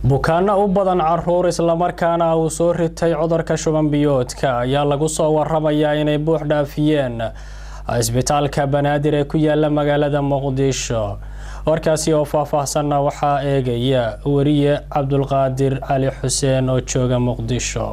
bukaano u badan caruur islamarkaana uu soo ritay cudurka shuban biyoodka ayaa lagu soo waramayaa inay buux dhaafiyeen isbitaalka banaadir ee ku yaala magaalada muqdisho warkaasi oo faahfaahsanna waxaa eegaya wariye cabdulqaadir cali xuseen oo jooga muqdisho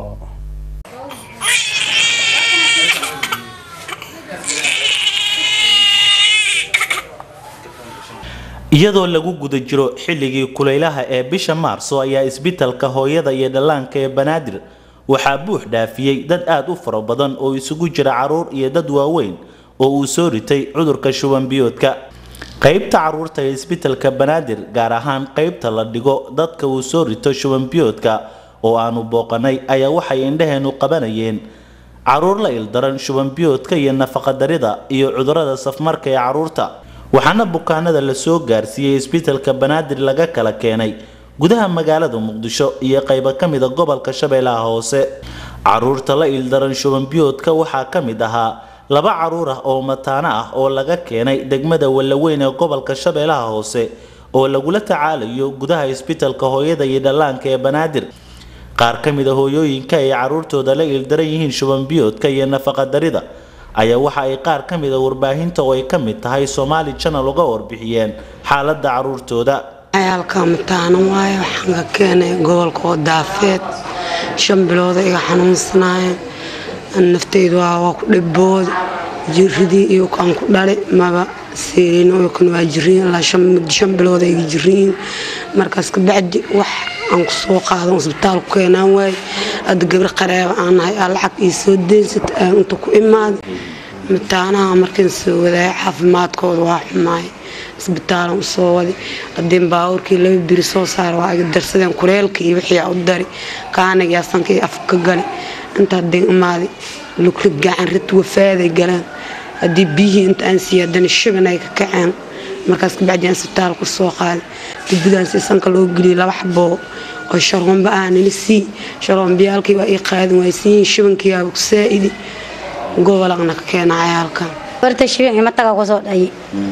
iyadoo lagu guda jiro xilligii kulaylaha ee bisha maarso ayaa isbitalka hooyada iyo dhallaanka ee banaadir waxaa buux dhaafiyey dad aada u fara badan oo isugu jira caruur iyo dad waaweyn oo uu soo ritay cudurka shuban biyoodka qaybta caruurta ee isbitalka banaadir gaar ahaan qaybta la dhigo dadka uu soo rito shuban biyoodka oo aanu booqanay ayaa waxay indhaheenu qabanayeen caruur la ildaran shuban biyoodka iyo nafaqadarida iyo cudurada safmarka ee caruurta waxaana bukaanada la soo gaarsiiyey isbitalka banaadir laga kala keenay gudaha magaalada muqdisho iyo qaybo ka mida gobolka shabeellaha hoose caruurta la ildaran shuban biyoodka waxaa ka mid ahaa laba caruur ah oo mataano ah oo laga keenay degmada wallaweyn ee gobolka shabeellaha hoose oo lagula tacaalayo gudaha isbitalka hooyada iyo dhallaanka ee banaadir qaar ka mid a hooyooyinka ay caruurtooda la ildaran yihiin shuban biyoodka iyo nafaqadarida ayaa waxa ay qaar ka mid a warbaahinta oo ay ka mid tahay somaali channel uga warbixiyeen xaaladda caruurtooda cayaalka mataano waayo waxaan ka keenay gobolka oo daafeed shan bilooda iga xanuunsanaayeen naftaydu waa ku dhibooda jiridii iyo aan ku dhali maba seereen kan waa jiriin ilaa shan bilooda iga jiriin markaas kabacdi wax aan ku soo qaadan isbitaal ku keenaan waaye hadda gabar qareeba aan nahay aa lacag ii soo deensata aan inta ku imaaday mataanaha markaan soo wadaaya caafimaadkooda waa xumaay isbitaalan u soo waday hadeen baabuurkii laba biri soo saara waa iga darsadeen kuleelka iyo wixii u dari kaanigii sankii afka gali inta hadeen imaaday lugrid gacan rid wafaaday galeen haddii biyihii inta aan siiya haddana shiban ay ka kaceen markaas kabacdi aan isbitaal ku soo qaaday dibudaan si sanka loo geliyay laba xaboo oo sharoomba ah nila sii sharoombiyaalkii waa ii qaadin waaysiin shibankiiaba ku saa'idi gobolaqna ka keena cayaalkan barta shibin ima taga kusoo dhayi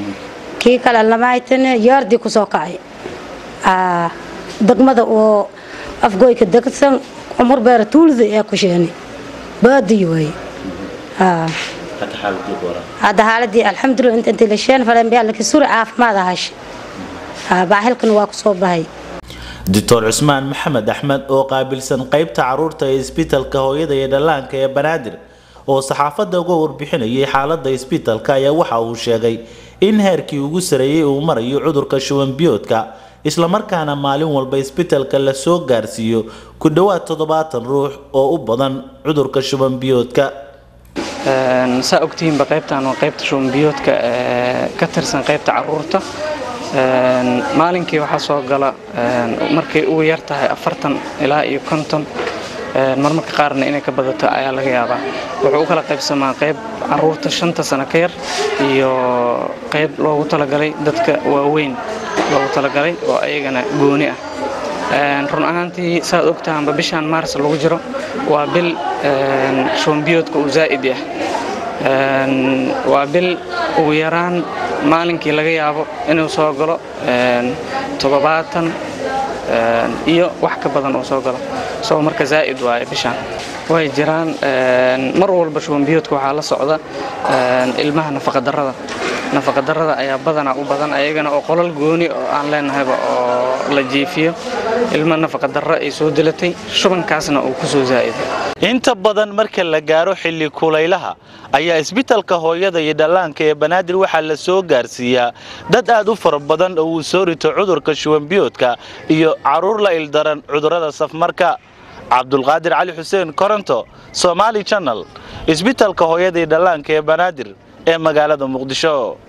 kii kale lamaaytane yaardii kusoo kacay degmada oo afgoyka degsan cumur beera tuulida ee ku sheeni baadiyi waaye hadda xaaladii alxamdulilah inta intii la sheen faleen biyaa laki suri caafimaad ahashe baaxilkan waa kusoo bahay doctor cusmaan maxamed axmed oo qaabilsan qaybta caruurta ee isbitalka hooyada iyo dhallaanka ee banaadir oo saxaafadda uga warbixinayay xaaladda isbitalka ayaa waxa uu sheegay in heerkii ugu sareeyey uu marayo cudurka shuban biyoodka islamarkaana maalin walba isbitalka la soo gaarsiiyo ku dhowaad toddobaatan ruux oo u badan cudurka shuban biyoodka saa ogtihiinba qaybtan waa qaybta shuban biyoodka ka tirsan qaybta caruurta maalinkii waxaa soo gala markay ugu yar tahay afartan ilaa iyo konton marmarka qaarna inay ka badato ayaa laga yaabaa wuxuu u kala qaybsamaa qayb caruurta shanta sano ka yar iyo qayb loogu talagalay dadka waaweyn loogu talagalay oo ayagana gooni ah run ahaantii saad ogtahanba bishaan maars lagu jiro waa bil shubanbiyoodka uu zaa'id ah waa bil ugu yaraan maalinkii laga yaabo inuu soo galo toddobaatan iyo wax ka badan uu soo galo soo marka zaa'id waaye bishaan way jiraan mar walba shubanbiyoodka waxaa la socda ilmaha nafaqadarrada nafaqadarrada ayaa badanaa u badan ayagana oo qolal gooni oo aan leenahayba oo la jiifiyo ilma nafaqadarro ay soo dilatay shubankaasna uu ku soo zaa'iday inta badan marka la gaaro xilli kulaylaha ayaa isbitalka hooyada iyo dhallaanka ee banaadir waxaa la soo gaarsiiyaa dad aad u fara badan oo uu soo rito cudurka shubanbiyoodka iyo caruur la ildaran cudurrada safmarka cabdulqaadir cali xuseen koronto somaali channel isbitalka hooyada iyo dhallaanka ee banaadir ee magaalada muqdisho